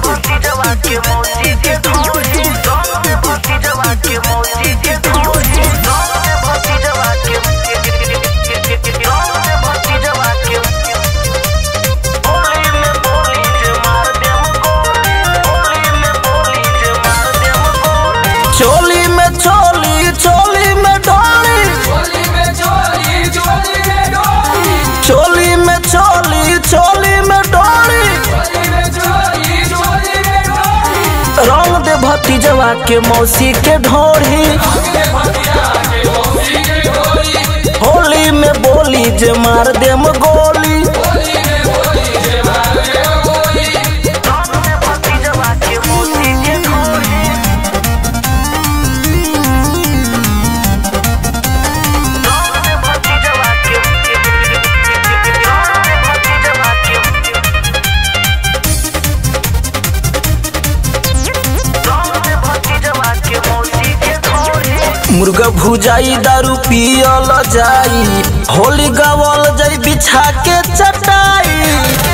भतीजवा के मौसी के ढोली रंग में भतीजवा के मौसी के ढोली रंग में भतीजवा के रंग में भतीजवा के होली में बोली जे मार देम गोली होली में बोली जे मार देम गोली चोली में चोली चोली में डोली चोली में चोली चोली में डोली रंग दे भतीजवा के मौसी के ढोढ़ी होली में बोली जे मार देम गोली रंग में भतीजवा के मौसी के ढोली रंग में भतीजवा के रंग में भतीजवा के रंग में भतीजवा के मौसी के ढोली मुर्गा भुजाई दारू पियल जाई होली गावल जाई बिछा के चटाई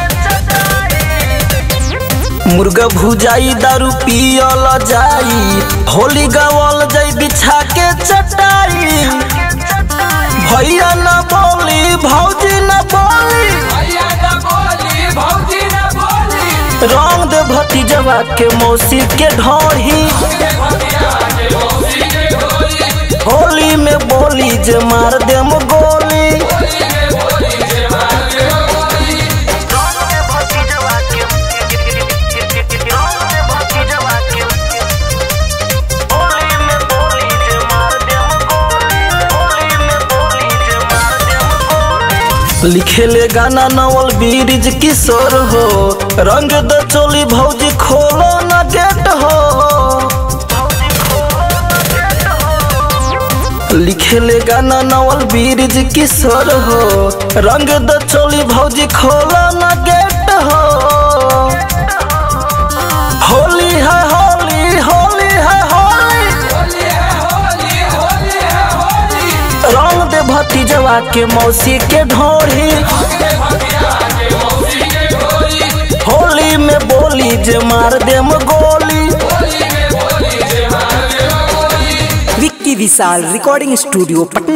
मुर्गा भुजाई दारू पियल जाई होली गावल जाई बिछा के चटाई भैया न बोली भौजी न बोली रंग दे भतीजवा के मौसी के ढोही होली में बोली जे मार देम गोली रंग में भतीजवा के रंग में भतीजवा के होली में बोली जे मार देम गोली होली में बोली जे मार देम गोली लिखेले गाना नवल बीरिज किशोर हो रंग द चोली भौजी खोलो न गेट हो लिखेले गाना नवल बीरिज किशोर हो रंग द चोली भौजी खोलो न गेट हो होली है होली होली है होली रंग दे भतीजवा के मौसी के ढोढ़ी होली में बोली जे मार देम गोली विक्की विशाल रिकॉर्डिंग स्टूडियो पटना